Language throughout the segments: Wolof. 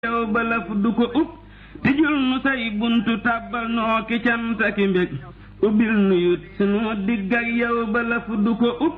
yow balaf du ko ub tijul nu say buntu tàbbal noo ki cant aki mbég ubbil nu yut sunu digg ak yow balaf du ko ub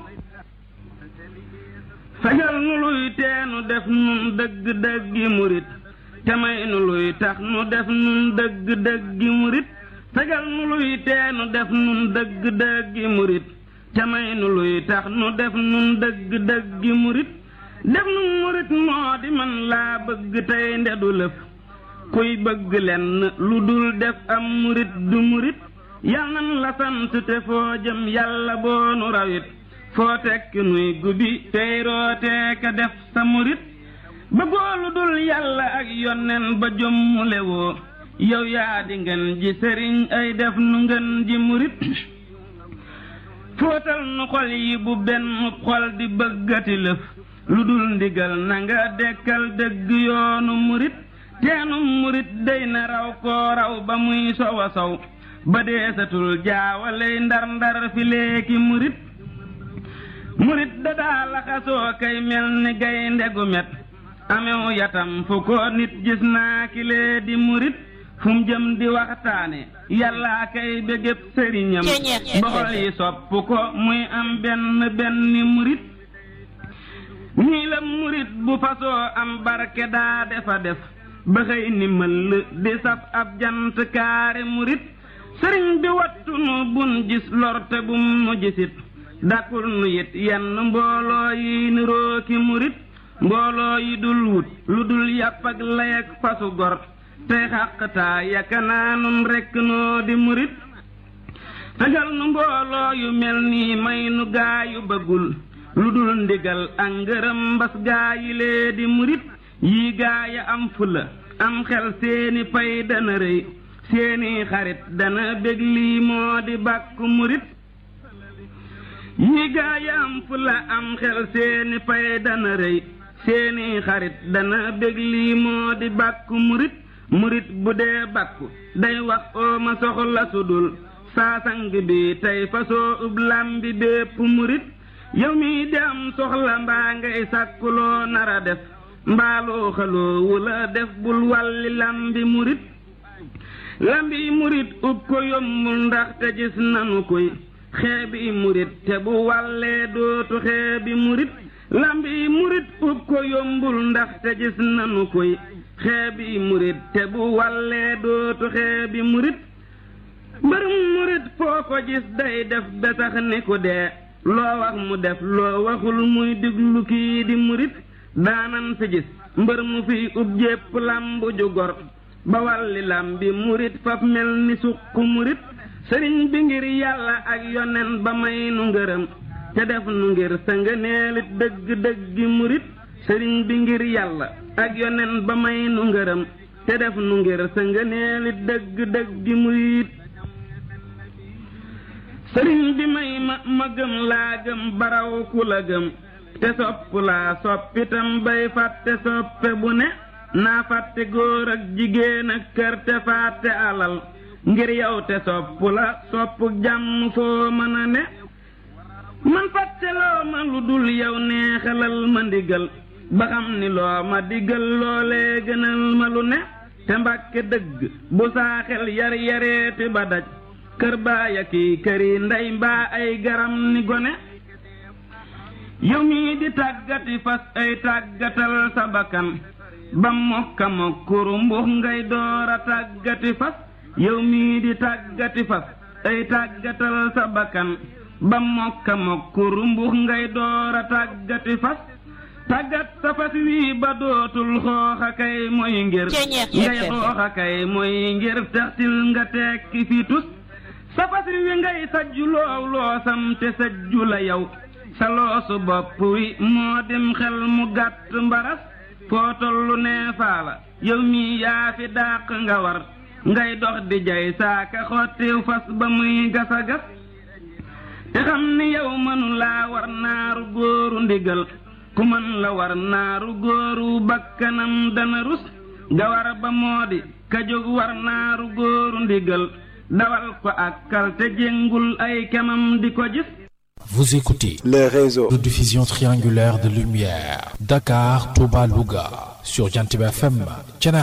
fegal nu luy teenu def nun dëgg dëggi murit te may nu luy tax nu def nun dëgg dëggi murit fegal nu luy teenu def nun dëgg dëggi murit te may nu luy tax nu def nun dëgg dëggi murit def nu murit moo di man laa bëgg tey ndedu lëf kuy bëgg lenn lu dul def am murit du murit yal nan la sant te foo jëm yàlla boo nu rawit foo tekki nuy gubi tey rootee ka def sa murit bëggoo lu dul yàlla ak yonnen ba jommule woo yow yaa di ngeen ji sëriñ ay def nu ngeen ji murit fóotal nu xol yi bu benn xol di bëggati lëf lu dul ndigal na nga dekkal dëgg yoonu murit teenu murit dey na raw koo raw ba muy sowa sow ba deesatul jaawaley ndar ndar fi leeki murit murit dadaa laxasoo kay mel ni gaynde gu met amew yatam fu ko nit gis naa kilee di murit fu mu jëm di waxtaane yàllaa kay bégéb sëriñam boxol yi sopp ko muy am benn benn murit nii la murit bu fasoo am barke daa defa def ba xëy ni mëll di saf ab jant kaare murit sëriñ bi wattu nu bun gis lorte bum nu gisit dakul nu yit yenn mbooloo yi nirooki murit mbooloo yi dul wut lu dul yàpp ak lay ak fasu gor tey xàqtaa yakanaa nun rekk noo di murit fegal nu mbooloo yu mel nii may nu gaa yu bëggul lu dul ndigal ak ngërëm mbas gaa yi lee di murit yii gaa ya am fula am xel seeni pay dana rëy seeni xarit dana bég lii moo di bàkku murit yii gaa ya am fula am xel seeni pay dana rëy seeni xarit dana bég lii moo di bàkku murit murit bu dee bàkku day wax oo ma soxla sudul saasang bi tey fasoo ub lambi bépp murit yow mi di am soxla mbaa ngay sàkkuloo nara def mbaaloo xaloo wula def bul wàlli lambi murit lambi murit ub ko yombul ndax te gis nanu koy xeebi murit te bu wàllee dootu xeebi murit lambi murit ub ko yombul ndax te gis nanu koy xeebi murit te bu wàllee dootu xeebi murit mbërum murit foo ko gis day def besax ni ku dee loo wax mu def loo waxul muy diglu kii di murit daanan fi gis mbër mu fi ub jépp lambu ju gor ba walli lambi murit faf mel ni suq murit sëriñ bi ngir yàlla ak yonen ba may nu ngërëm te def nu ngir sa ngëneelit dëgg dëggi murit sëriñ bi ngir yàlla ak yonen ba may nu ngërëm te def nu ngir sa ngëneelit dëgg dëggi murit sëriñ bi may ma ma gëm laa gëm baraw ku la gëm te sopp laa soppitam bay fàtte soppe bu ne naa fàtte góor ak jigéen ak kër te fàtte alal ngir yow te sopp la sopp jàmm foo mën a ne man fàtte loo ma lu dul yow neexalal ma ndigal ba xam ni loo ma digal loolee gënal ma lu ne te mbàkke dëgg bu saaxel yar yareeti ba daj kër baaya kii këri ndey mbaa ay garam ni gone yow mii di tàggati fas ay tàggatal sa bakkan ba mokka mokkuru mbux ngay door a tàggati fas yow mii di tàggati fas ay tàggatal sa bakkan ba mokka mokkuru mbux ngay door a tàggati fas tàggat sa fas wii ba dootul xooxa kay mooy ngir ngay xooxa kay mooy ngir taxtil nga tekki fi tus sa fas wi ngay sajju loow loosam te sajju la yow sa loosu bopp wi moo dim xel mu gàtt mbaras foo tollu neefaa la yow mii yaa fi dàq nga war ngay dox di jay saaka xottiw fas ba muy gasa gas te xam ni yow mënu laa war naaru góoru ndigal ku mën la war naaru góoru bakkanam dana rus nga war ba moo di ka jóg war naaru góoru ndigal dawal ko àkkal te jéngul ay kemam di ko gis Vous écoutez les réseaux de diffusion triangulaire de lumière Dakar, Touba, Louga sur Jantib FM.